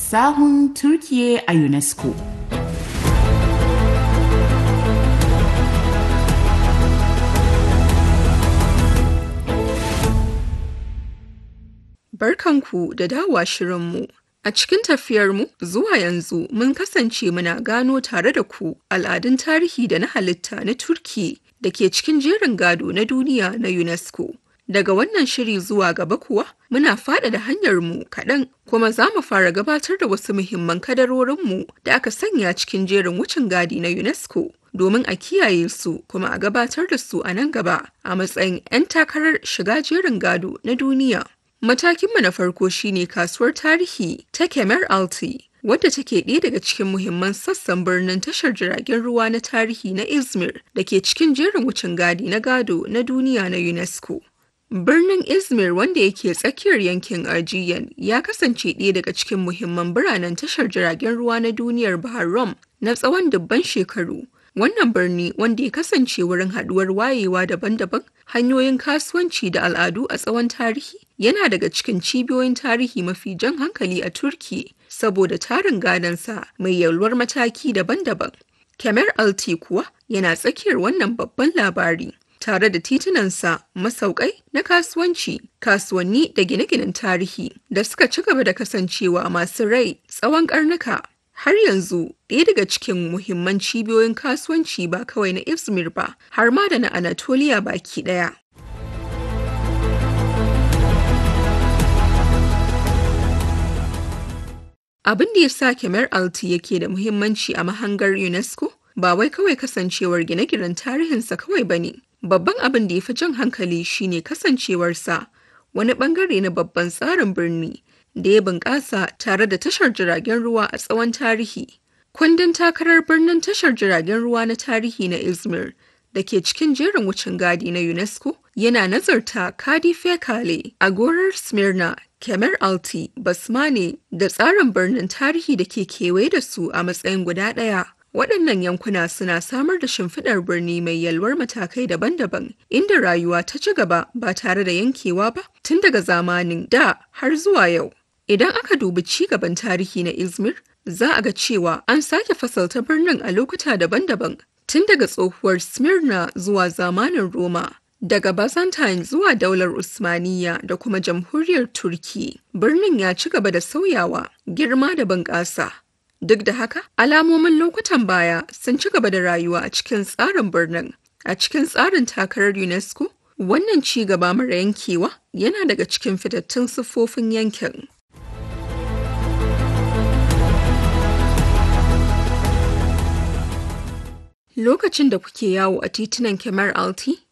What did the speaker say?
sahun Turkiye a UNESCO. Barkanku da dawowa shirinmu. A cikin tafiyarmu zuwa yanzu mun kasance muna gano tare da ku al'adun tarihi da na halitta na Turki da ke cikin jerin gado na duniya na UNESCO. Daga wannan shiri zuwa gaba kuwa muna faɗaɗa hanyarmu kaɗan kuma za mu fara gabatar da wasu muhimman kadarorinmu da aka sanya cikin jerin wucin gadi na UNESCO domin a kiyaye su kuma a gabatar da su a nan gaba a matsayin 'yan takarar shiga jerin gado na duniya. Matakinmu na farko shine kasuwar tarihi ta Kemer Alti, wadda take ɗaya daga cikin muhimman sassan birnin tashar jiragen ruwa na tarihi na Izmir da ke cikin jerin wucin gadi na gado na duniya na UNESCO. Birnin Izmir wanda yake tsakiyar yankin Aegean ya kasance ɗaya daga cikin muhimman biranen tashar jiragen ruwa na duniyar Bahar Rum na tsawon dubban shekaru. Wannan birni wanda ya kasance wurin haɗuwar wayewa daban-daban, hanyoyin kasuwanci da al'adu a tsawon tarihi, yana daga cikin cibiyoyin tarihi mafi jan hankali a Turki saboda tarin gadonsa mai yalwar mataki daban-daban. Kemer Alti kuwa yana tsakiyar wannan babban labari. Tare da titunansa masaukai na kasuwanci, kasuwanni da gine-ginen tarihi da suka ci gaba da kasancewa masu rai tsawon karnuka. Har yanzu ɗaya daga cikin muhimman cibiyoyin kasuwanci ba kawai na Izmir ba, har ma da na Anatolia baki ɗaya. Abin da ya sa Kemer Alti yake da muhimmanci a mahangar UNESCO ba wai kawai kasancewar gine-ginen tarihinsa kawai ba ne. Babban abin da ya fi jan hankali shine kasancewarsa wani bangare na babban tsarin birni da ya bunƙasa tare da tashar jiragen ruwa a tsawon tarihi. Kundin takarar birnin tashar jiragen ruwa na tarihi na Izmir da ke cikin jerin wucin gadi na UNESCO yana nazarta Kadife Kale, Agorar Smyrna, Kemer Alti, Basmane da tsarin birnin tarihi da ke kewaye da su a matsayin guda ɗaya. Waɗannan yankuna suna samar da shimfiɗar birni mai yalwar matakai daban-daban, inda rayuwa ta ci gaba ba tare da yankewa ba tun daga zamanin da har zuwa yau. Idan aka dubi ci gaban tarihi na Izmir, za a ga cewa an sake fasalta birnin a lokuta daban-daban, tun daga tsohuwar Smyrna zuwa zamanin Roma. Daga Byzantine zuwa daular Usmaniya da kuma jamhuriyar Turki, birnin ya ci gaba da sauyawa, girma da bunƙasa. Duk da haka, alamomin lokutan baya sun ci gaba da rayuwa a cikin tsarin birnin. A cikin tsarin takarar UNESCO, wannan ci gaba mara yankewa yana daga cikin fitattun siffofin yankin. Lokacin da kuke yawo a titunan Kemar Alti,